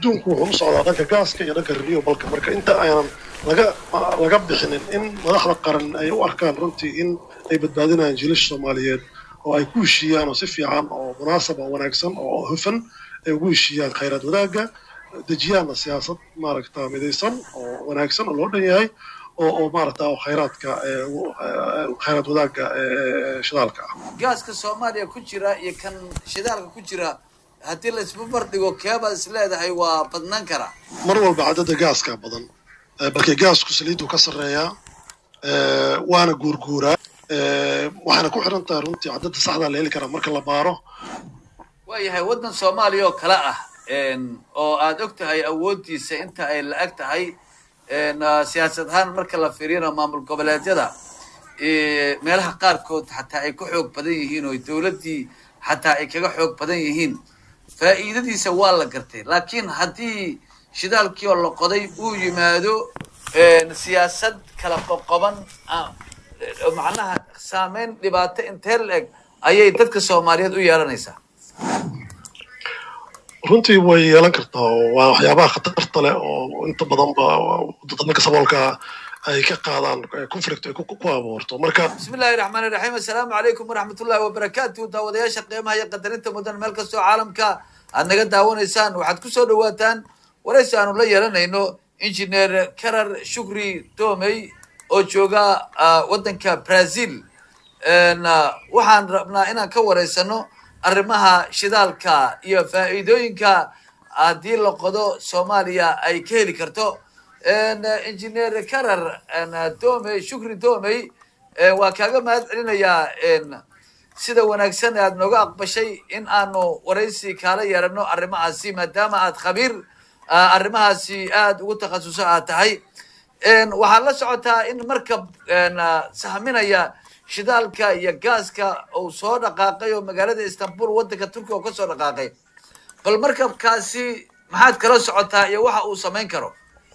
adduunku wuxuu u socdaa dhanka gaaska iyo dhanka renewableka marka inta aanan laga laga bixinin in madaxda qaran ay u arkaan runtii in ay badbaadinayaan jiilasha soomaaliyeed oo ay ku heshiiyaan oo si fiican oo munaasab oo wanaagsan oo hufan ay ugu heshiiyaan khayraad wadaagga dejiyaanna siyaasad maaragta midaysan oo wanaagsan oo loo dhan yahay oo oo maaragta oo khayraadka khayraad wadaagga shidaalka ah gaaska soomaaliya ku jira iyo kan shidaalka ku jira haddii la isbabar dhigo keebaad is leedahay waa badnaan karaa mar walba cadadda gaaska badan balkii gaasku saliidu ka sarreeyaa waana guurguuraa waxaana ku xiran tahay runtii cadadda saxdaa la heli karaa marka la baaro waayahay waddan soomaaliya oo kale ah oo aad og tahay awooddiisa inta ay la-eg tahay siyaasad ahaan marka la fiiriyana maamul goboleedyada meelaha qaarkood xataa ay ka xoog badan yihiin oo dowladdii xataa ay kaga xoog badan yihiin faa'iidadiisa waa la gartay laakiin haddii shidaalkii oo la qoday uu yimaado siyaasad kala qoqoban macnaha saameyn dhibaato intee la eg ayay dadka soomaaliyeed u yeelanaysaa runtii way yeelan kartaa oo waa waxyaabaha khatarta leh oo inta badanba dadka saboolka ay ka qaadaan conflict ay ku abuurto marka bismi illaahi raxmaani raxiim assalaamu calaykum waraxmat ullahi wabarakaatu daawadayaasha qiimaha iyo qadarinta mudan meel kastoo caalamka aad naga daawanaysaan waxaad ku soo dhawaataan waraysi aanu la yeelanayno injineer karar shukri domey oo jooga waddanka brazil waxaan rabnaa inaan ka waraysano arrimaha shidaalka iyo faa'iidooyinka haddii la qodo soomaaliya ay ka heli karto engineer karar domey shukri domey waa kaaga mahad celinayaa sida wanaagsan aad nooga aqbashay in aanu waraysi kaala yeelano arrimahaasi maadaama aad khabiir arrimahaasi aada ugu takhasuso aad tahay waxaad la socotaa in markab sahminaya shidaalka iyo gaaska uu soo dhaqaaqay oo magaalada istanbul waddanka turkiya oo ka soo dhaqaaqay bal markabkaasi maxaad kala socotaa iyo waxa uu samayn karo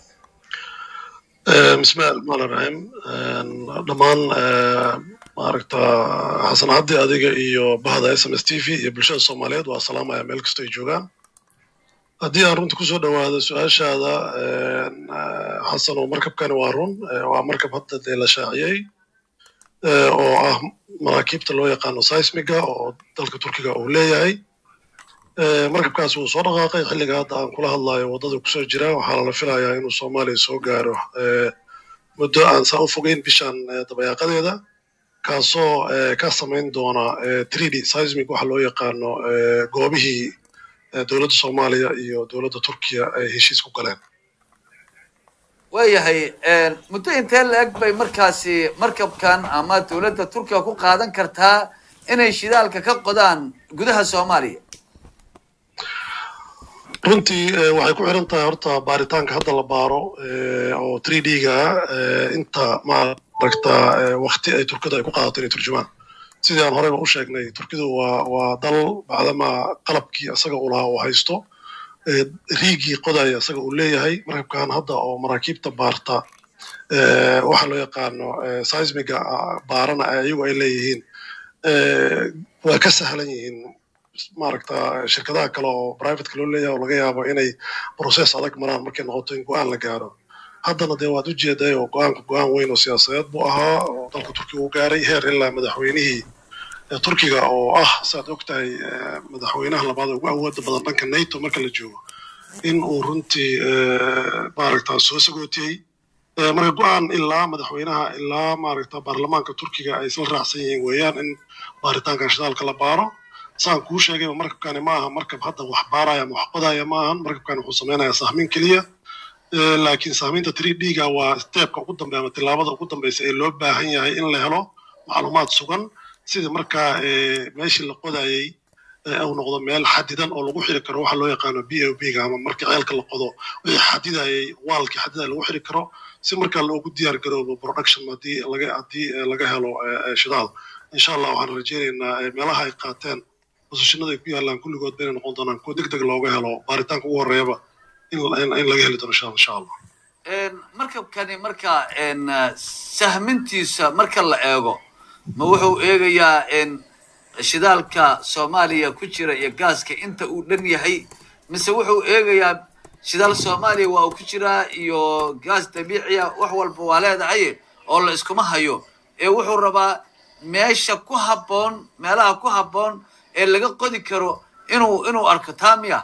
bismillahi raxmaan raxiim dhammaan maaragta xasan cabdi adiga iyo bahda s m s t v iyo bulshada soomaaliyeed waa salaamaya meel kastoo ay joogaan haddii aan runta kusoo dhawaado su-aashaada xasan oo markabkani waa run waa markab hadda dee la shaaciyey oo ah maraakiibta loo yaqaano seismiga oo dalka turkiga uu leeyahay markabkaas wuu soo dhaqaaqay xilliga hadda aan kula hadlayo waddada kusoo jira waxaana la filayaa inuu soomaaliya soo gaaro muddo aan saa u fogeyn bishan dabayaaqadeeda kaasoo ka samayn doona tridi seismic waxa loo yaqaano goobihii dowladda soomaaliya iyo dowladda turkiya ay heshiis ku galeen waayahay muddo intee la eg bay markaasi markabkan ama dowladda turkiya ku qaadan kartaa inay shidaalka ka qodaan gudaha soomaaliya runtii waxay ku xiran tahay horta baaritaanka hadda la baaro oo three d ga inta maaragta wakti ay turkida ay ku qaadato inay turjumaan sidii aan horeyba u sheegnay turkidu waa waa dal bacdama qalabkii isaga uu lahaa uu haysto riigii qodaya isaga uu leeyahay markabkan hadda oo maraakiibta baarta waxa loo yaqaano seismiga baarana iyagu ay leeyihiin waa ka sahlan yihiin maaragta shirkadaha kale oo privateka loo leeyahay oo laga yaabo inay process adag maraan markay noqoto in go-aan la gaaro haddana dee waad ujeeday oo go-aanka go-aan weyn oo siyaasadeed buu ahaa oo dalka turkiga u gaaray heer ilaa madaxweynihii turkiga oo ah saad og tahay madaxweynaha labaad ugu awooda badan dhanka nato marka la joogo in uu runtii maaragta soo sagootiyey marka go-aan ilaa madaxweynaha ilaa maaragta baarlamaanka turkiga ay isla raacsan yihiin weeyaan in baaritaanka shidaalka la baaro saan kuu sheegayba markabkani ma aha markab hadda wax baaraya ama wax qodaya ma ahan markabkani wuxuu samaynayaa sahmin keliya laakiin sahminta three d ga waa steebka ugu dambeya ama tilaabada ugu dambeysa ee loo baahan yahay in la helo macluumaad sugan sidii markaa meeshii la qodayey uu noqdo meel xadidan oo lagu xiri karo waxa loo yaqaano b o b ga ama marka ceelka la qodo wixii xadidayay waalkii xadidaya lagu xiri karo si markaa loogu diyaar garoobo production haddii laga haddii laga helo shidaal insha allah waxaan rajaynaynaa meelaha ay qaateen bosashinada ay ku yaallaan kulligood bayna noqon doonaan kuwa deg deg looga helo baaritaanka ugu horeeyaba in laga heli doono insha allah markabkani marka sahmintiisa marka la eego ma wuxuu eegayaa shidaalka soomaaliya ku jira iyo gaaska inta uu dhan yahay mise wuxuu eegayaa shidaal soomaaliya waa uu ku jiraa iyo gaas dabiiciya wax walba waa leedahay oo la iskuma hayo ee wuxuu rabaa meesha ku habboon meelaha ku habboon ee laga qodi karo inuu inuu arko taa miya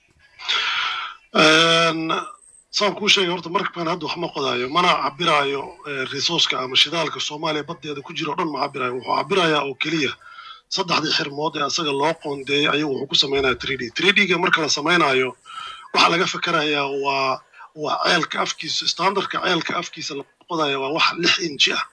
saan kuu sheegay horta markabkan hadda wax ma qodaayo mana cabiraayo resourceka ama shidaalka soomaaliya baddeeda ku jira o dhan ma cabiraayo wuxuu cabirayaa oo keliya saddexdii xirmood ee asaga loo qoondeeyey ayuu wuxuu ku samaynaya three d three d ga marka la samaynayo waxaa laga fakerayaa waa waa ceelka afkiisa standardka ceelka afkiisa la qodaya waa wax lix inji ah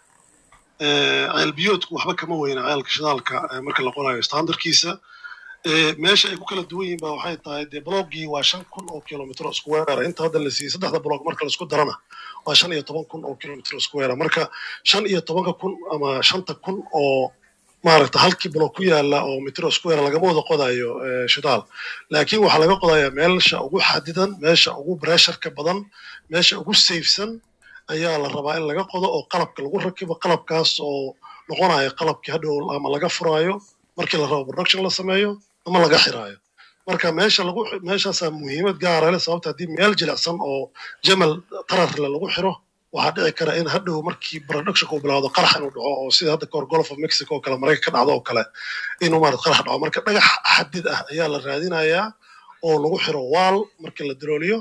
ceel biyoodku waxba kama weyna ceelka shidaalka marka la qodayo standardkiisa meesha ay ku kala duwan yihiin ba waxay tahay dee bloggii waa shan kun oo kilomitr square inta hadda la siiyey saddexda blog marka laisku darana waa shan iyo toban kun oo kilomitr square marka shan iyo tobanka kun ama shanta kun oo maaragta halkii blog ku yaala oo mitro square lagama wada qodayo shidaal laakiin waxaa laga qodayaa meesha ugu xadidan meesha ugu bresharka badan meesha ugu safesan ayaa la rabaa in laga qodo oo qalabka lagu rakibo qalabkaas oo noqonayo qalabkii hadhow ama laga furaayo markii la rabo production la sameeyo ama laga xiraayo marka meesha lagu meeshaasaa muhiimad gaara leh sababta haddii meel jilicsan oo jamal tararle lagu xiro waxaa dhici kara in hadhow markii productionka uu bilaawdo qarax inuu dhaco oo sida hadda kahor golf of mexico oo kale maraykan ka dhacdo oo kale inuu maarad qarax dhaco marka dhagax xadid ah ayaa la raadinayaa oo lagu xiro waal markii la dirooliyo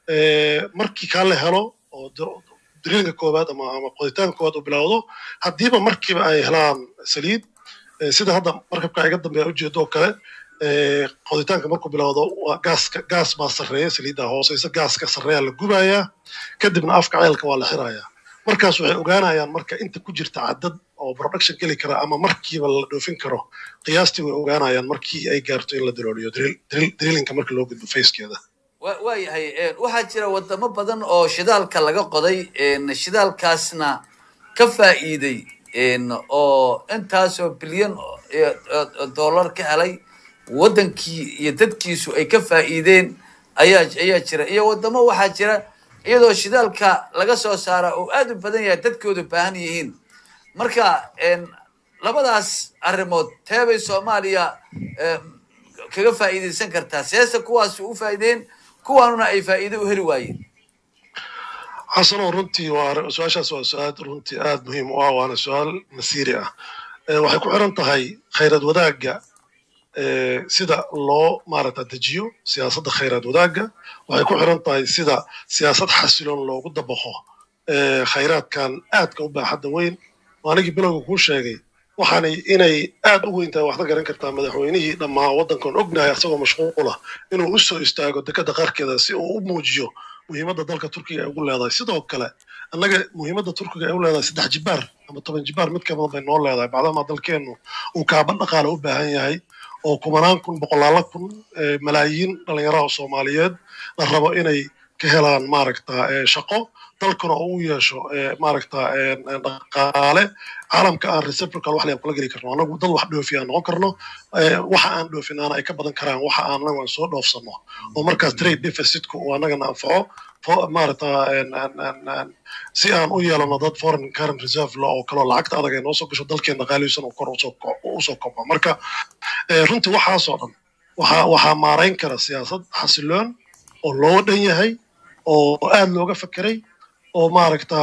markii kaa la helo oo diriilka koowaad ama ama qoditaanka koowaad uu bilaawdo haddiiba markiiba ay helaan saliid sida hadda markabka iga dambeeya ujeedo oo kale qoditaanka markuu bilowdo gaaska gaas baa sarreeya saliiddaa hooseysa gaaska sarreeyaa la gubayaa kadibna afka ceelka waa la xirayaa markaas waxay ogaanayaan marka inta ku jirta caddad oo production geli kara ama markiiba la dhoofin karo qiyaastii way ogaanayaan markii ay gaarto in la dilooliyo drillinka marka loo gudbo facekeeda waayahay waxaa jira wadamo badan oo shidaalka laga qoday shidaalkaasna ka faa'iiday oo intaasoo bilyan dollar ka helay waddankii iyo dadkiisu ay ka faa'iideen ayaa ayaa jira iyo waddamo waxaa jira iyadoo shidaalka laga soo saara oo aad u badan yahay dadkoodu baahan yihiin marka labadaas arrimood teebay soomaaliya kaga faa'iidaysan kartaa seese kuwaasi u faa'iideen kuwaanuna ay faa'iido u heli waayeen xasano runtii waa su-aashaas waa su-aal runtii aad muhiim u ah waana su-aal masiiri ah waxay ku xiran tahay khayrad wadaagga sida loo maaragta dejiyo siyaasadda khayraad wadaagga waxay ku xiran tahay sida siyaasad xasiloon loogu dabaqo khayraadkan aadka u baaxadda weyn oo anigii bilowga kuu sheegay waxaanay inay aad u weyn tahay waxda garan kartaa madaxweynihii dhammaa waddankan ognahay asagoo mashquula inuu u soo istaago dekadda qaarkeeda si uu u muujiyo muhiimadda dalka turkiga ay ugu leedahay sidoo kale annaga muhiimadda turkiga ay u leedahay saddex jibaar ama toban jibaar mid ka badan bay noo leedahay bacdamaa dalkeennu uu kaaban dhaqaale u baahan yahay oo kumanaan kun boqolaala kun malaayiin dhallinyaraha soomaaliyeed la rabo inay ka helaan maaragta shaqo dalkuna oo u yeesho maaragta dhaqaale caalamka aan reciprocal wax layaan kula geli karno anagu dad wax dhoofi aan noqon karno waxa aan dhoofinaana ay ka badan karaan waxa aan anagu aan soo dhoofsano oo markaas trade deficitku uu anagana anfaco maaragta si aan u yeelano dad foreign current reserve la oo kaloo lacagta adag ay noo soo gasho dalkeena qaalihiisan uu kor usoo kobco marka runtii waxaasoo dhan waxaa waxaa maarayn kara siyaasad xasiloon oo loo dhan yahay oo aad looga fekeray oo maaragta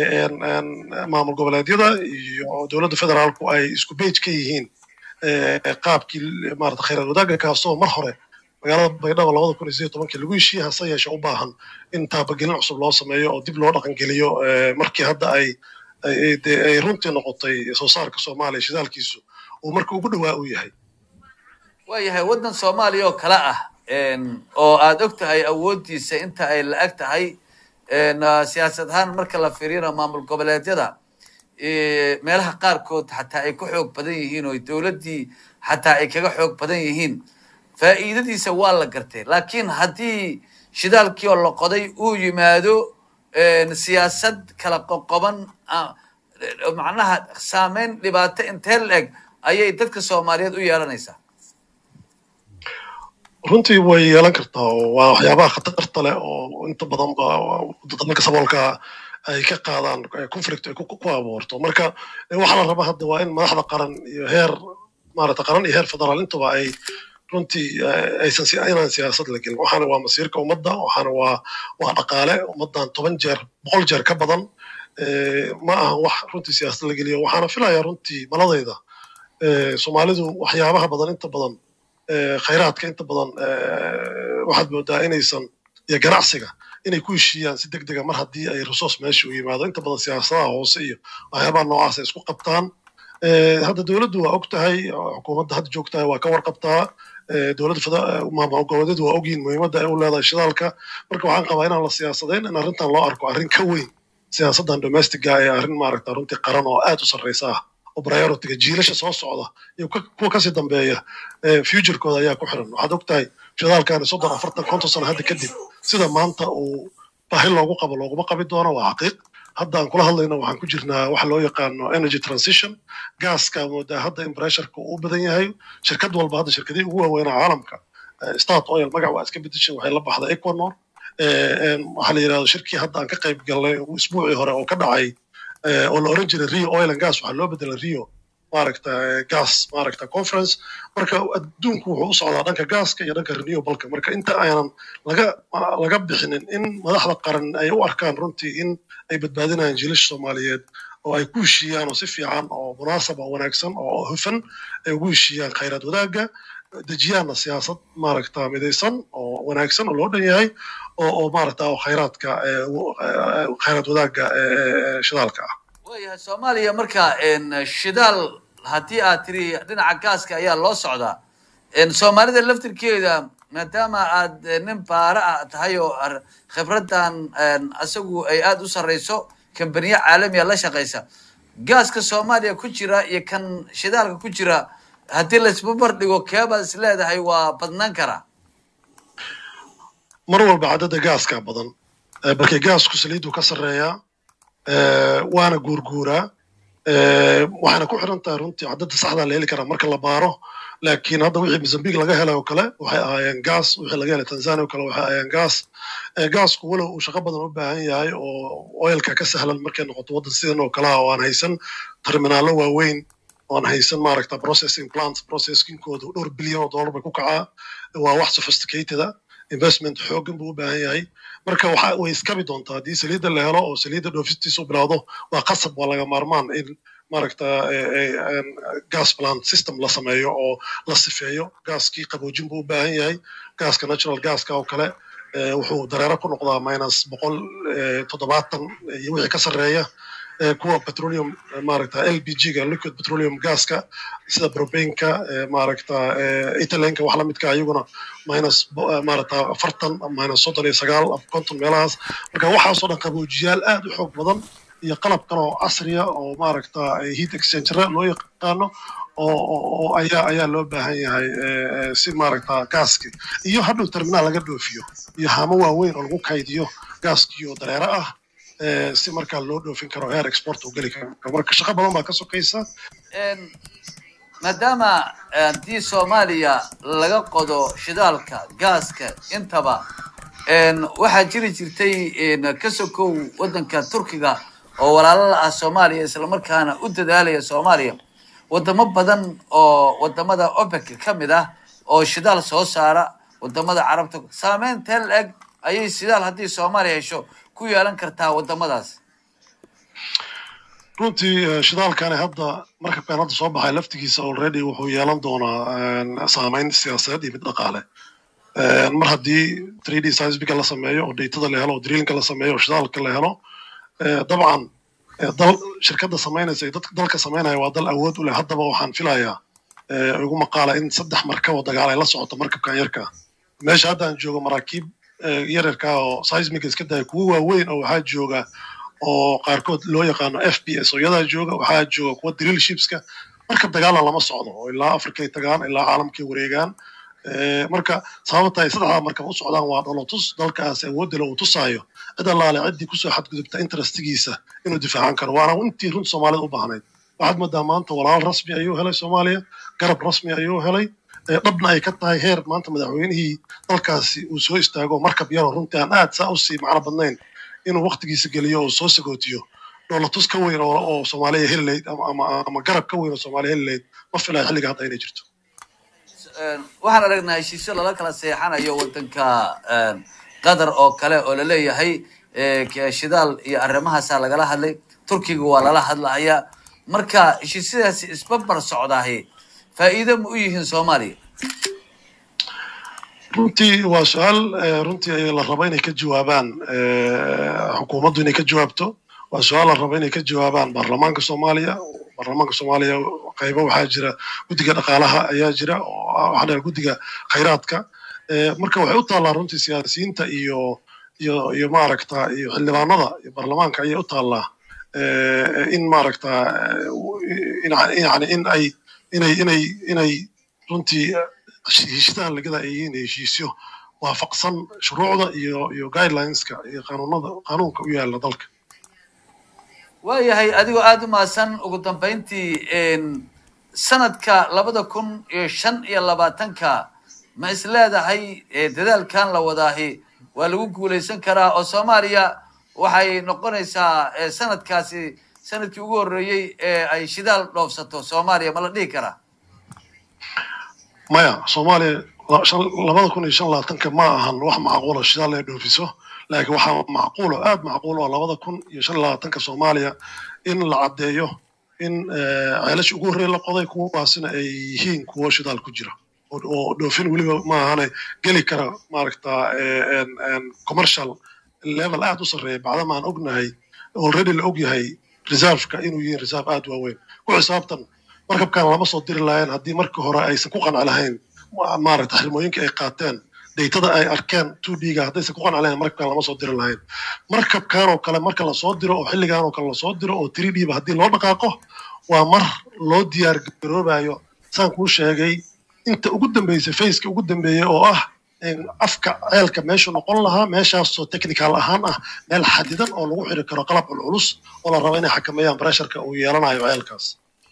maamul goboleedyada iyo dowladda federaalku ay isku bage ka yihiin qaabkii maarata khayraad wadaagga kaasoo mar hore magaalada baydhabo labada kun iyo sideed tobankii lagu heshiiyey hase yeeshe u baahan in taabagelin cusub loo sameeyo oo dib loo dhaqangeliyo markii hadda ay ay runtii noqotay soo saarka soomaaliya shidaalkiisu uu marka ugu dhawaa u yahay waayahay waddan soomaaliya oo kale ah oo aad og tahay awooddiisa inta ay la-ag tahay siyaasad ahaan marka la fiiriyana maamul goboleedyada meelaha qaarkood xataa ay ka xoog badan yihiin oo dowladdii xataa ay kaga xoog badan yihiin faa'iidadiisa waa la gartay laakiin haddii shidaalkii oo la qoday uu yimaado siyaasad kala qoqoban macnaha saameyn dhibaato intee la eg ayay dadka soomaaliyeed u yeelanaysaa runtii way yeelan kartaa oo waa waxyaabaha khatarta leh oo inta badan ba dalka saboolka ay ka qaadaan conflict ay ku abuurto marka waxaa la rabaa hadda waa in madaxda qaran iyo heer maarata qaran iyo heer federaal intuba ay runtii aysan inaan siyaasad la gelin waxaana waa masiirka ummadda waxaana waa waa dhaqaale ummaddan toban jeer boqol jeer ka badan ma aha wax runtii siyaasad la geliyo waxaana filayaa runtii maladayda soomaalidu waxyaabaha badan inta badan khayraadka inta badan waxaad moodaa inaysan iyo ganacsiga inay ku heshiiyaan si deg dega mar haddii ay resource meesha u yimaado inta badan siyaasadaha hoose iyo waxyaabaha noocaas ay isku qabtaan hadda dowladdu waa og tahay xukuumadda hadda joogtahay waa ka warqabtaa dowladda maamul goboleedyadu waa ogyihin muhiimadda ay u leedahay shidaalka marka waxaan qabaa inaan la siyaasadayn in arrintan loo arko arrin ka weyn siyaasaddan domestica ee arrin maaragta runtii qaran oo aad u sarraysa ah oo priorityga jiilasha soo socda iyo kuwa kasii dambeeya futurekooda ayaa ku xiran waxaad og tahay shidaalkani soddon afartan konton sano hadda kadib sida maanta uu baahi loogu qabo looguma qabi doono waa xaqiiq hadda aan kula hadlayno waxaan ku jirnaa waxa loo yaqaano energy transition gaaska moodaa hadda in pressureka uu badan yahay shirkad walba hadda shirkadihii ugu waaweynaa caalamka start oil magac waa iska bedeshay waxay la baxday equanor waxaa la yidhahdo shirkii hadda aan ka qayb galnay isbuucii hore oo ka dhacay oo la oran jiray rio oil and gas waxaa loo bedelay rio maaragta gas maaragta conference marka adduunku wuxuu u socdaa dhanka gaaska iyo dhanka renewable-ka marka inta aanan laga laga bixinin in madaxda qaran ay u arkaan runtii in ay badbaadinayaan jiilasha soomaaliyeed oo ay ku heshiiyaan oo si fiican oo munaasab oo wanaagsan oo hufan ay ugu heshiiyaan khayraad wadaagga dejiyaanna siyaasad maaragta midaysan oo wanaagsan oo loo dhan yahay oo oo maaragta oo khayraadka khayraad wadaagga shidaalka ah waayahay soomaaliya marka shidaal haddii aad tiri dhinaca gaaska ayaa loo socdaa soomaalida laftirkeeda maadaama aad nin baara ah tahay oo khibraddan isagu ay aada u sarrayso kambaniya caalamiya la shaqaysa gaaska soomaaliya ku jira iyo kan shidaalka ku jira haddii laisbabar dhigo keebaad is leedahay waa badnaan karaa mar walba caddada gaaskaa badan balkii gaasku saliiddu ka sarreeyaa waana guurguuraa waxayna ku xiran tahay runtii caddada saxdaa la heli karaa marka la baaro laakiin hadda wixii mozambique laga helay oo kale waxay ahaayeen gaas wixii laga helay tanzania oo kale waxay ahaayeen gaas gaasku walow uu shaqo badan u baahan yahay oo oilka ka sahlan markay noqoto waddan sidan oo kale ah oo aan haysan terminaallo waaweyn oo aan haysan maaragta processing plants processingkoodu dhowr bilyan oo dollar bay ku kacaa waa wax sophisticated ah investment xooggan buu u baahan yahay marka waxa way iskabi doontaa haddii saliidda la helo oo saliidda dhoofistiisa u bilowdo waa qasab waa laga maarmaan in maaragta gas plant system la sameeyo oo la sifeeyo gaaskii qaboojin buu u baahan yahay gaaska natural gaska oo kale wuxuu dareero ku noqdaa minus boqol toddobaatan iyo wixii ka sarreeya kuwa petroleum maaragta l b g ga liquid petroleum gaska sida probaneka maaragta italenka wax lamidka ayaguna minus maaragta afartan minus soddon iyo sagaal konton meelahaas marka waxaasoo dhan qaboojiyaal aad u xoog badan iyo qalab kale oo casriya oo maaragta heat exchangera loo yaqaano oo ayaa ayaa loo baahan yahay si maaragta gaaski iyo hadhow terminaal laga dhoofiyo iyo haamo waaweyn oo lagu kaydiyo gaaskii oo dareero ah si markaa loo dhoofin karo heer export uu geli karo marka shaqo badan baa ka sokaysa maadaama haddii soomaaliya laga qodo shidaalka gaaska intaba waxaa jiri jirtay ka sokow waddanka turkiga oo walaalo la ah soomaaliya islamarkaana u dadaalaya soomaaliya wadamo badan oo wadamada opec ka mid ah oo shidaal soo saara wadamada carabta saameyn teel eg ayay shidaal haddii soomaaliya hesho ku yeelan kartaa wadamadaas runtii shidaalkani hadda markabkan hadda soo baxay laftigiisa already wuxuu yeelan doonaa saameyn siyaasadeed iyo mid dhaqaale mar haddii three d seismiga la sameeyo oo datada la helo oo drillinka la sameeyo oo shidaalka la helo dabcan dal shirkadda samaynaysa iyo dalka samaynaya waa dal awood u leh haddaba waxaan filayaa igu maqaala in saddex markab oo dagaal ay la socoto markabkan yarka meesha hadda aan joogo maraakiib yaryarka oo seismiga iska daya kuwa waaweyn oo waxaa jooga oo qaarkood loo yaqaano f b s oo iyadaa jooga waxaa jooga kuwa drill shipska markab dagaalna lama socdo oo ilaa afrikay tagaan ilaa caalamkay wareegaan marka sababta ay saddexdaa markab u socdaan waa dholotus dalkaas awoodda uu tusaayo cid allaale ciddii kusoo xadgudubta interestigiisa inuu difaacan karo waana intii runta soomaalida u baahnayd waxaad moodaa maanta walaal rasmi ayuu helay soomaaliya garab rasmi ayuu helay dhabna ay ka tahay heer maanta madaxweynihii dalkaasi uu soo istaago markab yaroo runtii aan aad saa usii macno badnayn inuu waktigiisa geliyo oo soo sagootiyo dholotus ka weyn oo soomaaliya heli layd ama garab ka weyn oo soomaaliya heli layd ma filaya xilliga hadda inay jirto waxaan aragnaa heshiisyo lala kala seexanayo wadanka qatar oo kale oo laleeyahay shidaal iyo arrimahaasaa lagala hadlay turkiga waa lala hadlahayaa marka heshiisyadaasi isbabar socdaahi faa'iido ma u yihiin soomaaliya runtii waa su-aal runtii la rabo inay ka jawaabaan xukuumaddu inay ka jawaabto waa su-aal la rabo inay ka jawaabaan baarlamaanka soomaaliya baarlamaanka soomaaliya qaybo waxaa jira guddiga dhaqaalaha ayaa jira oo waxaa dheer guddiga khayraadka marka waxay u taallaa runtii siyaasiyiinta iyo iyo iyo maaragta iyo xildhibaanada iyo baarlamaanka ayay u taallaa in maaragta yani in ay inay inay inay runtii heshiisyadan lagada ay yihiin heshiisyo waafaqsan shuruucda iyo iyo guidelineska iyo qanuunada qanuunka u yaala dalka waayahay adigoo aada u mahadsan ugu dambayntii sanadka labada kun iyo shan iyo labaatanka ma is leedahay dadaalkan la wadaahi waa lagu guulaysan karaa oo soomaaliya waxay noqonaysaa sanadkaasi sanadkii ugu horreeyey ee ay shidaal dhoofsato soomaaliya ma la dhihi karaa maya soomaaliya labada kun iyo shan labaatanka ma ahan wax macquula shidaal ay dhoofiso laakiin waxaa macquulo aad macquul oo labada kun iyo shan labaatanka soomaaliya in la caddeeyo in ceelasha ugu horreeya la qoday kuwaasina ay yihiin kuwo shidaal ku jira oo dhoofin weliba ma ahane geli kara maaragta commercial level aad u sarreeya bacdama aan ognahay already la og yahay reserveka inuu yihiin reserve aad waaweyn ku xisaabtan markabkan lama soo diri lahayn haddii markii hore aysan ku qanci lahayn maaragta xirmooyinka ay qaateen daytada ay arkeen two d-ga haddaysan ku qanci lahayn markabkan lama soo diri lahayn markabkan oo kale marka lasoo diro oo xilligan oo kale lasoo diro oo three d ba haddii loo dhaqaaqo waa mar loo diyaar garoobayo saan kuu sheegay inta ugu dambeysay faceka ugu dambeeyey oo ah afka ceelka meeshu noqon lahaa meeshaasoo technical ahaan ah meel xadidan oo lagu xiri karo qalab culculus oo la rabo inay xakameeyaan bresharka uu yeelanayo ceelkaas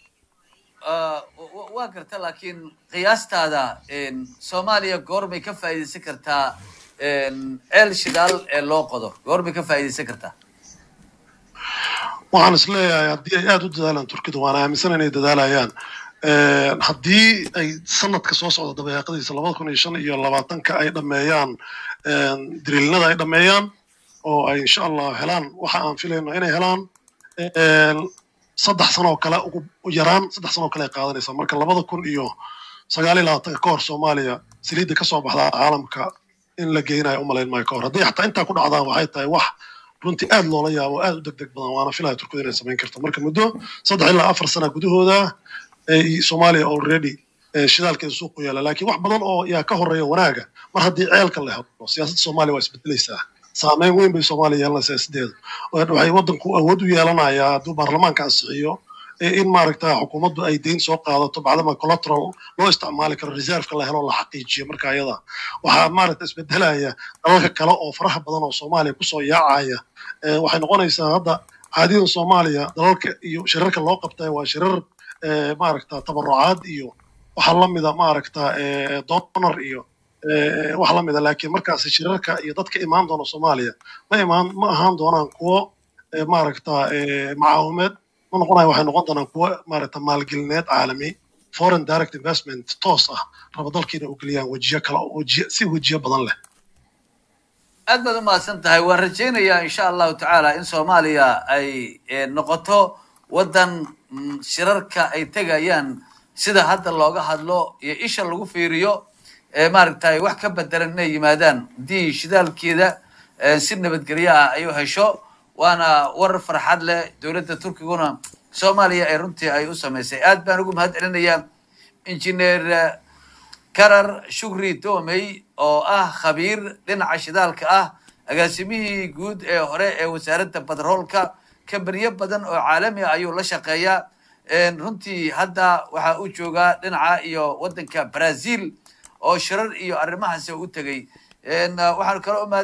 waa garta laakiin qiyaastaada soomaaliya goormay ka faa'iidaysan kartaa ceel shidaal ee loo qodo goormay ka faa'iidaysan kartaa waxaan is leeyahay haddii ay aada u dadaalaan turkidu waan aaminsan inay dadaalayaan haddii ay sanadka soo socda dabayaaqadiisa labada kun iyo shan iyo labaatanka ay dhameeyaan diriilinada ay dhameeyaan oo ay insha allah helaan waxa aan filayno inay helaan saddex sanoo kale ugu yaraan saddex sanoo kale ay qaadanaysaa marka labada kun iyo sagaal iyo labaatanka ka hor soomaaliya saliidda ka soo baxdaa caalamka in la geynayo umalayn maayo ka hor haddii xataa intaa ku dhacdaan waxay tahay wax runtii aad loola yaabo aad u deg deg badan waana filaya turkidu inay samayn karto marka muddo saddex ilaa afar sana gudahooda soomaaliya already shidaalkeeda suuqu yaala laakiin wax badan oo yaa ka horeeya wanaaga mar haddii ceelka la helo siyaasadda soomaaliya waa isbedelaysaa saameyn weyn bay soomaaliya yeelanaysaa sideeda waxay waddanku awood u yeelanayaa hadduu baarlamaanka ansixiyo in maaragta xukuumaddu ay deyn soo qaadato bacdama collateral loo isticmaali karo reserveka la helo la xaqiijiyo marka ayada waxaa maaragta isbedelaya dalalka kale oo faraha badan oo soomaaliya kusoo yaacaya waxay noqonaysaa hadda caadidan soomaaliya dalalka iyo shirarka loo qabtay waa shirar maaragta tabarucaad iyo waxa lamida maaragta donor iyo wax lamida laakiin markaas shirarka iyo dadka imaan doona soomaaliya ma imaan ma ahaan doonaan kuwo maaragta macaawimeed ma noqonayo waxay noqon doonaan kuwo maaragta maalgelineed caalami foreign direct investment toos ah raba dalkiina u geliyaan wejiyo kale wejiyo si wejiyo badan leh aad baad umahadsan tahay waan rajaynayaa insha allahu tacaala in soomaaliya ay noqoto waddan shirarka ay tegayaan sida hadda looga hadlo iyo isha lagu fiiriyo maaragtay wax ka bedelan inay yimaadaan haddii shidaalkeeda si nabadgelyo ah ay u hesho waana war farxad leh dowladda turkiguna soomaaliya ay runtii ay u samaysay aad baan ugu mahad celinayaa injineer karar shukri domey oo ah khabiir dhinaca shidaalka ah agaasimihii guud ee hore ee wasaaradda batroolka kambaniyo badan oo caalami ah ayuu la shaqeeyaa runtii hadda waxa uu joogaa dhinaca iyo waddanka brazil oo shirar iyo arrimahaasi u tegey waxaan kaloo